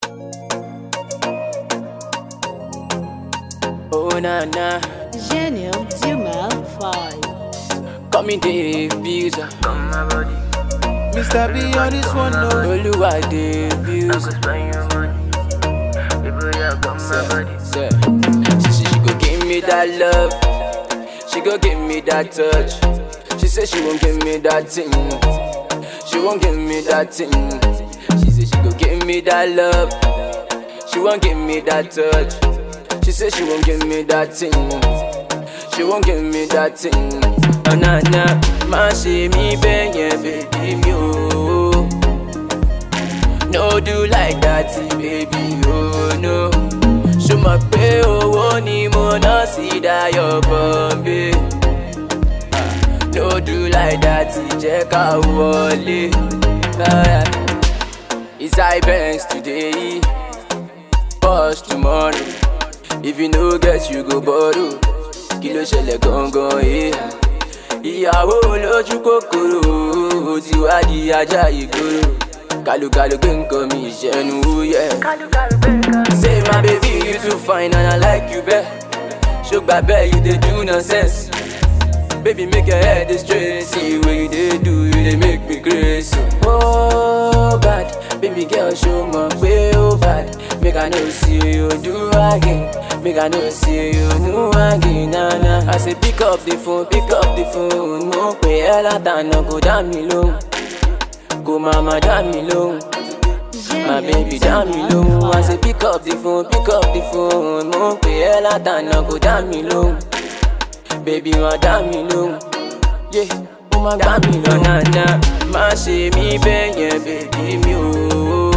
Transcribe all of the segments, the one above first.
Oh na na, Gênio Dumal 5. come in the visa. Come my body, Mr. B on this one, no. Oluwa the I visa. go spend your money. Baby, yeah, come my body. Say, she say she go give me that love. She go give me that touch. She say she won't give me that thing. She won't give me that thing. She say she go give me that love. She won't give me that touch. She say she won't give me that thing. She won't give me that thing. Oh na na, má ṣe mí bẹ́ẹ̀ yẹn bèbí mi o. No do like that, baby, oh no. Ṣo mọ̀ pé owó ni mo ná sí Dayọ̀ Bọ̀m̀bé? Ah, No do like that, jẹ́ ká wọlé. Ah, It's high banks today, push tomorrow. If you no get, you go borrow. Kí ló ṣẹlẹ̀ gangan yìí? Ìyàwó lójú kòkòrò, ó ti wá di ajá ìgboro. Kálukàlù gbé nǹkan mi ìṣẹ́nu wúyẹ́. Say my baby you too fine and I like you bẹ́ẹ̀. Ṣùgbà bẹ́ẹ̀ you dey do nonsense. Baby make your head dey straight. See what you dey do, you dey make me crazy. Oh bad, baby girl show mọ̀ pé ó bad. Make I know see you do again. Make I know see you move again. Nah, nah. I say pick up the phone, pick up the phone. Mo pè ẹ́ látànà kò dá mi lóhùn. Kò má má dá mi lóhùn. My baby dá mi lóhùn. I say pick up the phone, pick up the phone. Mo pè ẹ́ látànà kò dá mi lóhùn. Baby má dá mi lóhùn. Yeah, ó má gbá mi lóhùn. Nana, má ṣe mí bẹ́ẹ̀ yẹn bèbí mi o.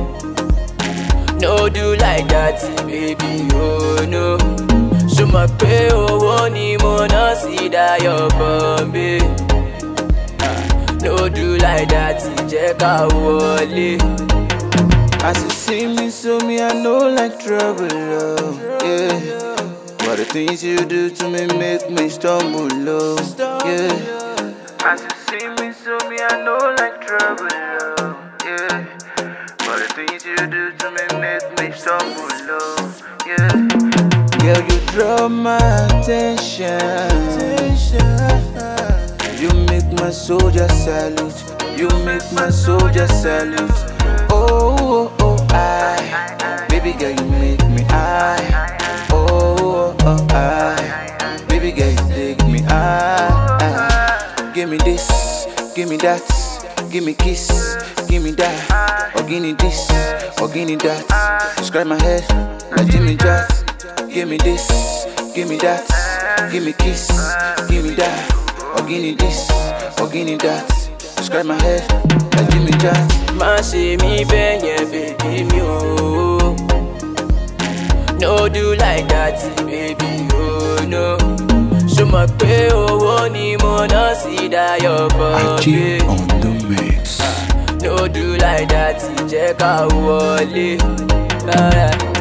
No do like that, baby, oh no. Ṣo mọ̀ pé owó ni mo ná sí Dayọ̀ Bọ̀m̀bé? Ah, No do like that, jẹ́ ká wọlé. As you see me, so me, I know like trouble, oh, yeah. But the things you do to me make me stumble, oh, yeah. As you see me, so me, I know like trouble, oh, yeah. But the things you do to me make me stumble, oh, yeah. Girl, you draw my attention. You make my soldier salute. You make my soldier salute. Oh, oh, oh, I. Baby girl, you make me I. Oh, oh, oh, I. Baby girl, you take me I. I. Give me this, give me that. Give me kiss, give me that. Or give me this, or give me that. Scratch my head like Jimmy Jack. Give me this, give me that. Give me kiss, give me that. Or give me this, or give me that. Scratch my head like Jimmy Jack. Má ṣe mí bẹ́ẹ̀ yẹn bèbí mi o. No do like that, baby, oh no. Ṣo mọ̀ pé owó ni mo ná sí Dayọ̀ Bọ̀m̀bé? IG on the mix. No do like that, jẹ́ ká wọlé. Alright.